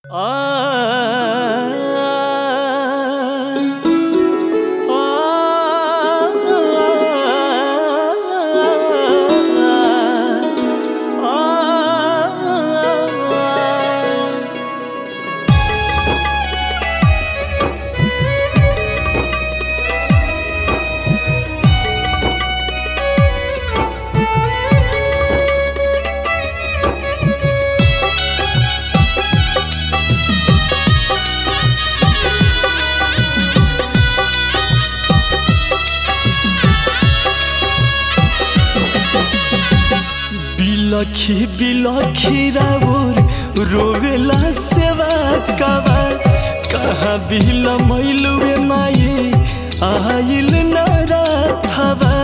बिलखी बिलखी राउर रोवेला सेवा कबा कहाँ बिल मैलुए माई आइल न राथबा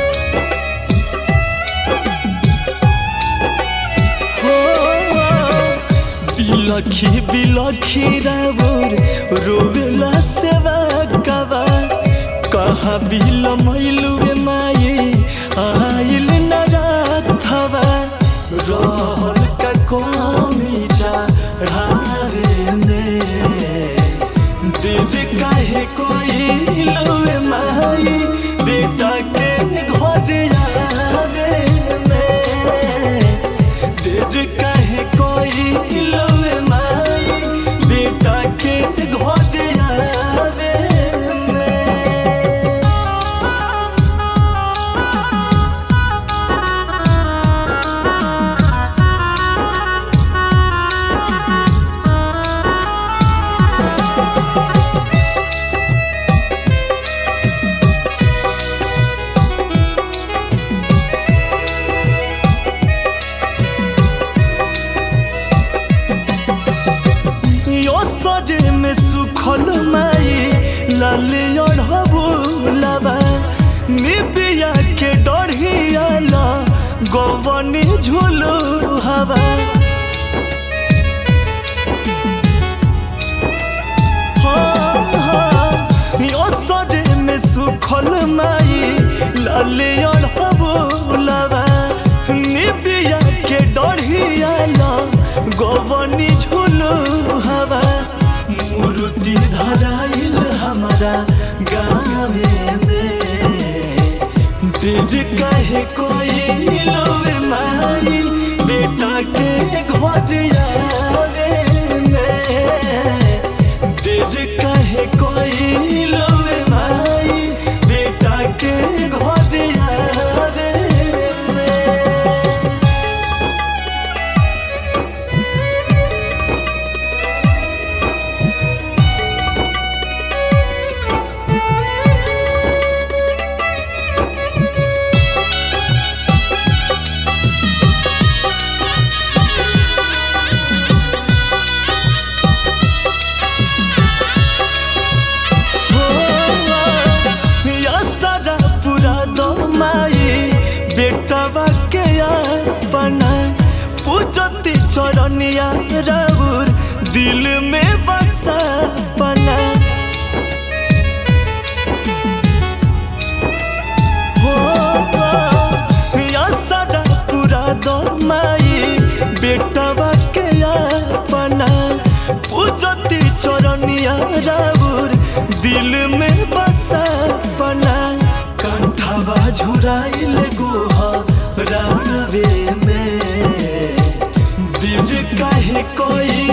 हो बिलखी बिलखी राउर रोवेला सेवा कबा कहाँ बिल मैलुए माई आइल न राथबा रहल का कमी चढ़ावे में दिल काहे कोई लुए माई बेटा के घर आवे में दिल काहे कोई लुए माई बेटा के घर आवे में यो सजे में सुखल माई लाले अढ़बू लाबा निबिया के डढ़िया ला गवनी झुलू हवा हाँ, हाँ, यो सजे में सुखल माई लाले अढ़बू लाबा निबिया के डढ़िया ला गवनी झुलू हवा मूर्ति धराइल हमारा गाँवे में दिल कहे कोई लोवे माई बेटा के घर आवे में दिल कहे कोई लोवे माई बेटा के घर आवे में या सारा पूरा दो माई बेटवा के अपना पूजती चरनिया राउर दिल में बसा पना हो या सारा पूरा दो माई बेटवा के अपना पूजती चरनिया राउर दिल में बसा पना कंठवा झुराइल गोहा रावे में दिल काहे कोई